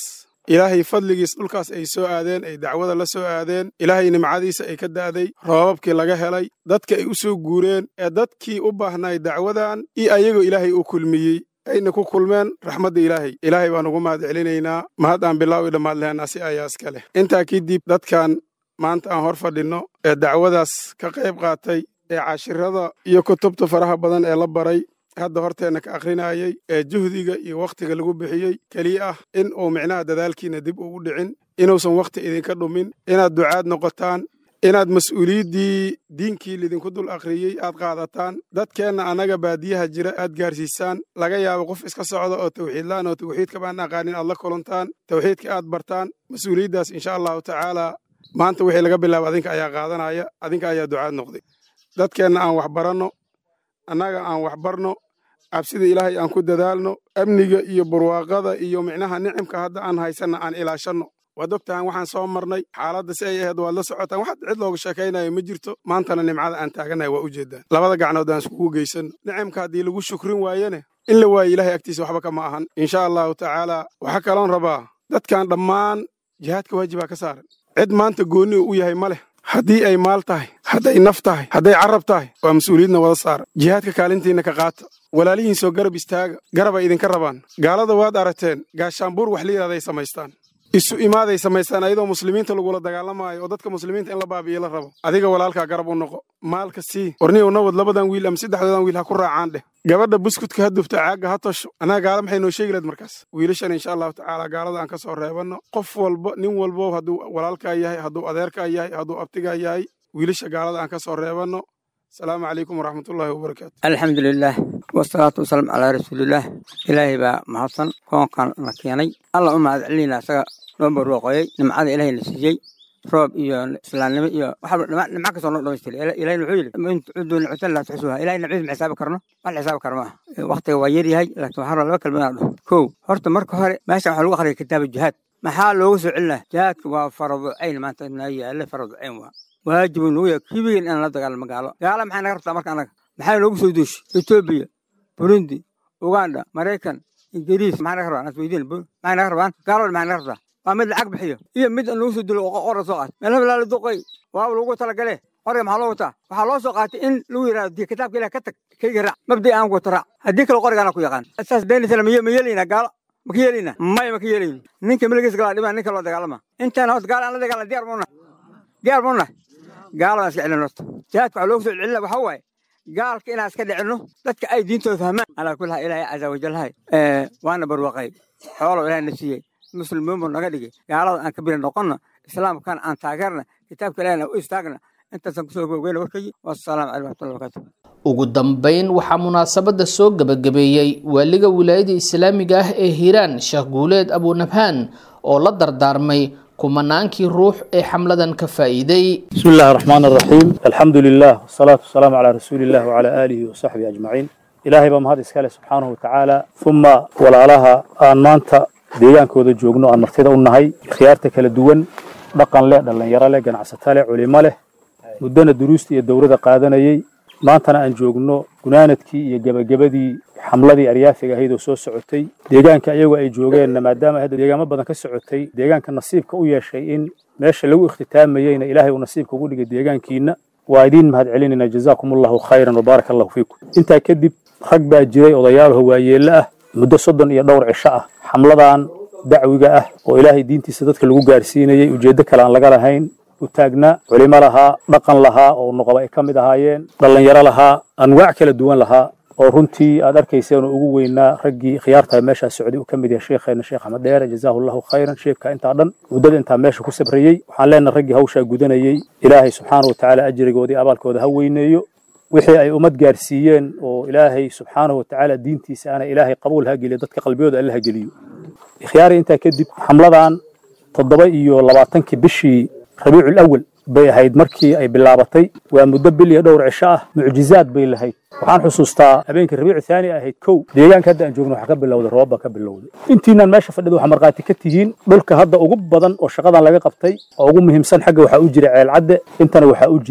Speaker 13: ilaahay fadligiis dhulkaas ay soo aadeen ay dacwada la soo aadeen ilaahay nimcadiisa ay ka da'day roobabkii laga helay dadka ay u soo guureen ee dadkii u baahnay dacwadan iyo ayagoo ilaahay u kulmiyey ayna ku kulmeen raxmadda ilaahay ilaahay baan ugu mahad celinaynaa mahad aan bilaaw i dhammaad lehenaa si ayaa iska leh intaa kadib dadkan maanta aan hor fadhinno ee dacwadaas ka qayb qaatay ee cashirada iyo kutubta faraha badan ee la baray hadda horteenna ka akhrinayey ee juhdiga iyo wakhtiga lagu bixiyey keliya ah in uu micnaha dadaalkiina dib ugu dhicin inuusan wakhti idinka dhumin inaad ducaad noqotaan inaad mas-uuliyaddii diinkii lidinku dul akhriyey aad qaadataan dadkeenna annaga baadiyaha jira aad gaarsiisaan laga yaabo qof iska socda oo tawxiidlaan oo tawxiidka baan aqaanin aad la kulantaan tawxiidka aad bartaan mas-uuliyaddaas insha allahu tacaalaa maanta wixii laga bilaabo adinka ayaa qaadanaya adinka ayaa ducaad noqday dadkeenna aan wax baranno annaga aan wax barno cabsida ilaahay aan ku dadaalno amniga iyo barwaaqada iyo micnaha nicimka hadda aan haysanna aan ilaashanno waad ogtahan waxaan soo marnay xaaladda si ay ahayd waad la socotaan waxaad cid looga sheekaynayo ma jirto maantana nimcada aan taaganahay waa ujeedaan labada gacnood aan iskugu geysanno nicimka haddii lagu shukrin waayene in la waayo ilahay agtiisa waxba kama ahan insha allahu tacaalaa waxaa kaloon rabaa dadkan dhammaan jihaadka waajibaa ka saaran cid maanta goonni u yahay ma leh haddii ay maal tahay hadday naf tahay hadday carab tahay waa mas-uuliyadna wada saara jihaadka kaalintiinna ka qaata walaalihiin soo garab istaaga garabay idinka rabaan gaalada waad aragteen gaashaanbuur wax la yidhahday samaystaan isu imaaday samaystaan ayadoo muslimiinta lagula dagaalamaayo oo dadka muslimiinta in la baabi'iyo la rabo adiga walaalkaa garab u noqo maalka sii warniyow nawad labadan wiil ama saddexdoodan wiil ha ku raacaan dheh gabadha buskudka ha dubto caagga ha tosho annaga gaala maxay noo sheegi lahed markaas wiilashan insha allahu tacaala gaalada aan ka soo reebanno qof walba nin walbo hadduu walaalkaa yahay hadduu adeerkaa yahay hadduu abtigaa yahay wiilasha gaalada aan ka soo reebanno asalaamu calaykum waraxmatullaahi wabarakaatu
Speaker 14: alxamdu lilaah wasalaatu wasalaamu calaa rasuulillaah ilaahay baa mahadsan koonkan na keenay alla u mahad celinayna asaga noo barwaaqooyey nimcada ilaahay na siiyey roob iyo islaamnimo iyo waxaa nimco kastoo noo dhamaystiray ilahayna wuxuu yidhi in tucuduu nicmatan laa tuxsuuha ilahay nimcadiis ma xisaabi karno wax la xisaabi karo maaha waqtiga waa yar yahay laakiin waxaa laba kalma inaan dhaho kow horta marka hore meeshan waxaa lagu akhriyay kitaaba jihaad maxaa loogu soo celinaa jihaadka waa faradu cayn maanta naa yaale faradu cayn waa waajibu nugu yahay kibigan inaan la dagaalamo gaalo gaalo maxay naga rabtaa marka annaga maxay noogu soo duushay etoobiya burundi uganda maraykan ingiriis maxay naga rabaan asweydiin maxay naga rabaan gaalada maxay naga rabtaa waa mid lacag bixiyo iyo mid aan lagu soo dilo qora soo qaat meel hebelaa la duqay waaba lagu talagale qoriga maxaa loo wataa waxaa loo soo qaatay in lagu yidhahdo dii kitaabka ilaah ka tag kayga raac mabdi aan wato raac haddii kale qorigaana ku yaqaan saas beenisana ma yeelaynaa gaalo ma ka yeelaynaa maya ma ka yeelayno ninka miligiis galaa dhibaa ninka loo dagaalama intaan hoos gaalo aan la dagaala diyaar muuna diyaar muuna gaalo aan iska celin horta jihaadka waxaa loogu soo celina waxaa waaye gaalka inaan iska dhicinno dadka ay diintooda fahmaan alaa kulli haa ilaahay caza wajalhay waana barwaaqay xoolo ilaahay na siiyey muslimiin buu naga dhigay gaalada aan ka biri noqonna islaamkan aan taageerna kitaabka ilaahna u istaagna intaasaan kusoo gogeyna warkaygi wasalaamu calaykum waraxmatullahi wabarakaatu
Speaker 2: ugu dambayn waxaa munaasabadda soo gebagabeeyey waaliga wilaayada islaamiga ah ee hiiraan sheekh guuleed abunabhaan oo la dardaarmay kumanaankii ruux ee xamladan ka faa'iiday
Speaker 15: بسم الله الرحمن الرحيم الحمد لله والصلاة والسلام على رسول الله وعلى آله وصحبه أجمعين إلهي بمهد إسكاله سبحانه وتعالى ثم ولا لها آن مانتا deegaankooda joogno aan martida u nahay khiyaarta kala duwan dhaqan leh dhallinyaro leh ganacsato leh culimo leh muddana duruusta iyo dowrada qaadanayey maantana aan joogno gunaanadkii iyo gebagabadii xamladii aryaafiga ahayd oo soo socotay deegaanka iyagoo ay joogeenna maadaama hadda deegaamo badan ka socotay deegaanka nasiibka u yeeshay in meesha lagu ikhtitaamayeyna ilaahay uu nasiibka ugu dhigay deegaankiina waa idiin mahad celinayna jazaakum allahu khayran wabaaraka allahu fiikum intaa kadib rag baa jiray odayaalaho waayeello ah muddo soddon iyo dhowr cisho ah xamladan dacwiga ah oo ilaahay diintiisa dadka lagu gaarsiinayey ujeeddo kale aan laga lahayn u taagnaa culimo lahaa dhaqan lahaa oo noqoba ay ka mid ahaayeen dhallinyaro lahaa anwaac kala duwan lahaa oo runtii aad arkayseen oo ugu weynaa raggii khiyaartaa meeshaa socday uu ka mid yahay sheekheena sheekh axmed dheere jazaahu allahu khayran sheekka intaa dhan muddada intaa meesha ku sabrayey waxaan leenahay raggii hawshaa gudanayey ilaahay subxaana wa tacaala ajrigoodii abaalkooda ha weyneeyo wixii ay ummad gaarsiiyeen oo ilaahay subxaanahu wa tacaala diintiisa ana ilaahay qabuul ha geliyo dadka qalbiyooda alle ha geliyo ikhyaari intaa kadib xamladan toddoba iyo labaatankii bishii rabiicul awal bay ahayd markii ay bilaabatay waa muddo bil iyo dhowr cisho ah mucjizaad bay lahayd waxaan xusuustaa habeenkii rabiicu thaani ahayd kow deegaanka hadda aan joogno waxaa ka bilowday roobba ka bilowday intiinaan meesha fadhida waxaa markhaati ka tihiin dhulka hadda ugu badan oo shaqadan laga qabtay oo ugu muhiimsan xagga waxaa u jiray ceelcadde intana waxaa u jiray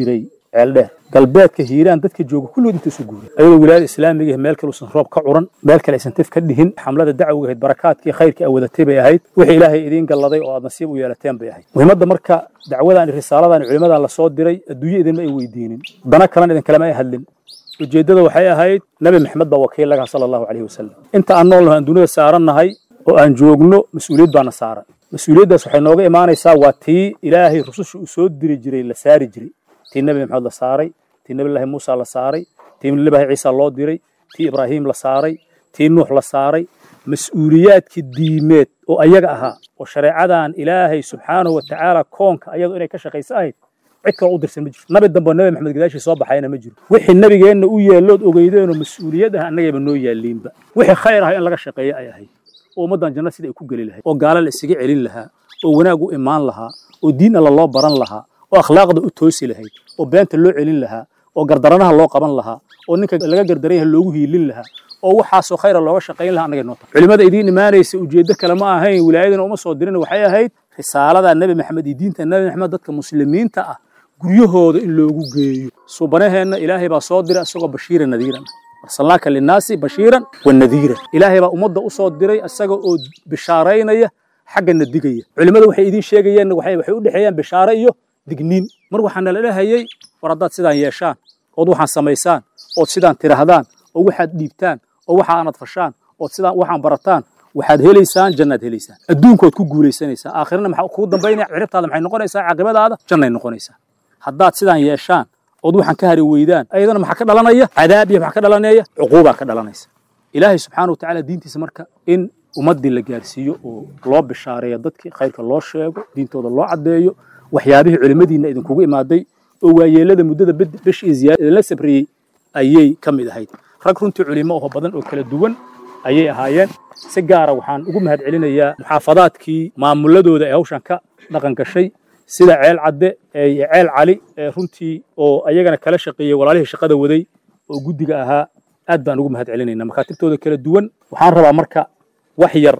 Speaker 15: ceeldheer galbeedka hiiraan dadka jooga kulligood inta isu guuray ayadoo wilaayada islaamiga meel kale uusan roob ka curan meel kale aysan tif ka dhihin xamlada dacwiga ahayd barakaadkii khayrkii a wadatay bay ahayd wixii ilaahay idiin galladay oo aad nasiib u yeelateen bay ahayd muhiimadda marka dacwadan iyo risaaladan culimadan lasoo diray adduunyo idinma ay weydiinin dana kalan idinkalama ay hadlin ujeeddada waxay ahayd nabi maxamed baa wakiil laga sala allahu calayhi wasalam inta aan nool nahay aan dunida saarannahay oo aan joogno mas-uuliyad baana saaran mas-uuliyaddaas waxay nooga imaanaysaa waa tii ilaahay rususha uu soo diri jiray la saari jiray tii nabi maxamed la saaray tii nabilaahi muusa la saaray tii nabilaahi ciisa loo diray tii ibraahim la saaray tii nuux la saaray mas-uuliyaadkii diimeed oo ayaga ahaa oo shareecadan ilaahay subxaanahu wa tacaala koonka ayadu inay ka shaqayso ahayd cid kale u dirsan ma jirto nabi dambe nabi maxamed gadaashii soo baxayna ma jiro wixii nabigeenna u yeellood ogeydeenoo mas-uuliyad ah annagayba noo yaalliinba wixii khayr ah in laga shaqeeyo ay ahayd oo ummaddan janna sida ay ku geli lahayd oo gaala la isaga celin lahaa oo wanaag u imaan lahaa oo diin alla loo baran lahaa oo akhlaaqda u toosi lahayd oo beenta loo celin lahaa oo gardaranaha loo qaban lahaa oo ninka laga gardaran yahay loogu hiilin lahaa oo waxaasoo khayra looga shaqayn lahaa annagay noo tahay culimmada idiin imaanaysa ujeeddo kale ma ahayn wilaayadana uma soo dirin waxay ahayd risaalada nebi maxamed iyo diinta nebi maxamed dadka muslimiinta ah guryahooda in loogu geeyo subanaheenna ilaahay baa soo diray isagoo bashiira nadiiran arsalnaaka linnaasi bashiiran wa nadiiran ilaahay baa ummadda u soo diray isaga oo bishaaraynaya xaggana digaya culimmada waxay idiin sheegayeen waxay waxay u dhexeeyaan bishaare iyo digniin mar waxaa nala dhahayay war haddaad sidaan yeeshaan ood waxaan samaysaan ood sidaan tidhaahdaan oo waxaad dhiibtaan oo waxa aanad fashaan ood sidaan waxaan barataan waxaad helaysaan jannaad helaysaan adduunkood ku guulaysanaysaa aakhirana maxaa kugu dambaynaya ciribtaada maxay noqonaysaa caaqibadaada jannay noqonaysaa haddaad sidaan yeeshaan ood waxaan ka hari weydaan ayadana maxaa ka dhalanaya cadaab iyo maxaa ka dhalanaya cuquubaa ka dhalanaysa ilaahay subxaana watacaala diintiisa marka in ummaddii la gaarsiiyo oo loo bishaareeyo dadkii khayrka loo sheego diintooda loo caddeeyo waxyaabihii culimmadiinna idinkugu imaaday oo waayeelada muddada besh iyo ziyaada idinla sabriyey ayay ka mid ahayd rag runtii culimo oo badan oo kala duwan ayay ahaayeen si gaara waxaan ugu mahad celinayaa muxaafadaadkii maamuladooda ee hawshan ka dhaqan gashay sida ceel cadde iyo ceel cali ee runtii oo ayagana kala shaqeeyey walaalihii shaqada waday oo guddiga ahaa aad baan ugu mahad celinaynaa makaatibtooda kala duwan waxaan rabaa marka wax yar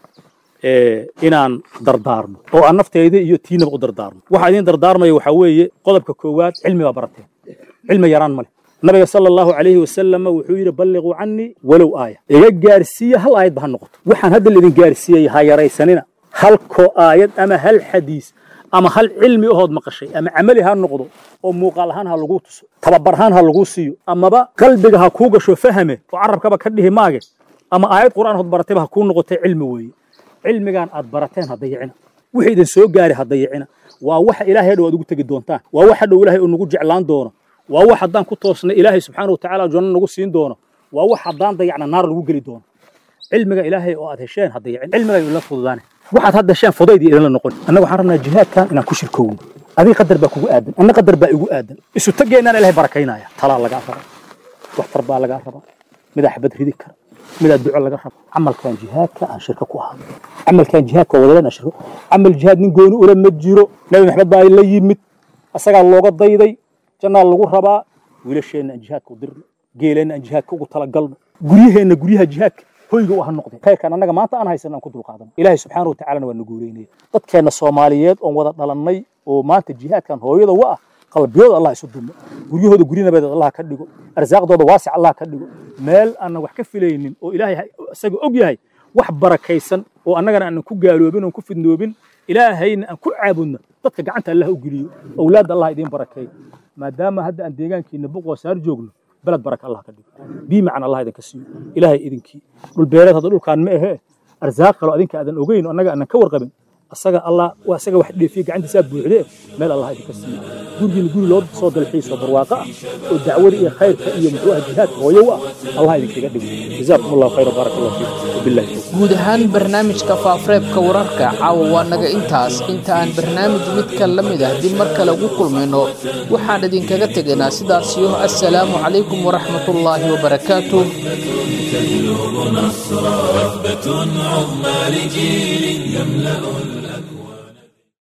Speaker 15: inaan dardaarmo oo aan nafteyda iyo tiinaba u dardaarmo waxaa idiin dardaarmaya waxaa weeye qodobka koowaad cilmi baa barateen cilmi yaraan ma leh nabiga sala allahu calayhi wasalam wuxuu yidhi balliquu cannii walow aaya iga gaarsiiya hal aayad ba ha noqoto waxaan hadda laidin gaarsiiyey ha yaraysanina halkoo aayad ama hal xadiis ama hal cilmi ahood maqashay ama camali ha noqdo oo muuqaal ahaan ha lagu tuso tababar ahaan ha lagu siiyo amaba qalbiga ha kuu gasho fahame oo carabkaba ka dhihi maage ama aayad qur'aan hood baratayba ha kuu noqotay cilmi weeye cilmigan aad barateen ha dayicina wixii idin soo gaari ha dayicina waa waxa ilaahay hadhow aad ugu tegi doontaan waa wax hadhow ilaahay uu nagu jeclaan doono waa wax haddaan ku toosna ilaahay subxaana watacaala janno nagu siin doono waa wax haddaan dayacna naar lagu geli doono cilmiga ilaahay oo aad hesheen ha dayicin cilmiga idinla fududaane waxaad hadda hesheen fudayd iyo idinla noqon annaga waxaan rabnaa jihaadkan inaan ku shirkowno adiga qadar baa kugu aadan anna qadar baa igu aadan isu tageennaan ilaahay barakaynaya talaa lagaa rabaa waxtar baa lagaa rabaa midaa xabad ridi kara midaa duco laga rabo camalkan jihaadka aan shirka ku ahaa camalkan jihaadka wadadan aan shirka camal jihaad nin gooni ula ma jiro nabi maxamed baa la yimid asagaa looga dayday jannaa lagu rabaa wiilasheenna aan jihaadka u dirno geeleenna aan jihaadka ugu talagalno guryaheenna guryaha jihaadka hoyga u ha noqdeen khayrkan annaga maanta aan haysan aan ku dulqaadano ilaahay subxaana watacalana waa na guuleynaya dadkeenna soomaaliyeed oon wada dhalannay oo maanta jihaadkan hooyada wa ah qalbiyooda allah isu dumo guryahooda gurinabadeed allah ka dhigo arsaaqdooda waasic allah ka dhigo meel aanan wax ka filaynin oo ilaahay isaga og yahay wax barakaysan oo annagana aanan ku gaaloobin oon ku fidnoobin ilaahayna aan ku caabudno dadka gacanta allah u geliyo owlaadda allah idiin barakeeyo maadaama hadda aan deegaankiina buqoo saar joogno beled baraka allah ka dhigo bii macan allah idinka siiyo ilaahay idinkii dhul beereed hadda dhulkaan ma ahee arsaaq kaloo adinka aadan ogeyn oo annaga aanan ka warqabin asaga allah waa asaga wax dheefiye gacantiisaa buuxde meel allah idinka siiyo gurigiina guri loo soo dalxiiso barwaaqo ah oo dacwada iyo khayrka iyo muxuu ah jihaadka hooyo u ah allah idinkaga dhigo jazaakum allahu khayra baaraka allah fiikum wabillahi tawfiiq
Speaker 2: guud ahaan barnaamijka faafareebka wararka caawa waa naga intaas inta aan barnaamij midka la mid ah dib mar kale ugu kulmayno waxaan idinkaga tegaynaa sidaasiyo assalaamu calaykum waraxmatullaahi wabarakaatuh
Speaker 1: تبلغ نصرا وثبة عظمى لجيل يملأ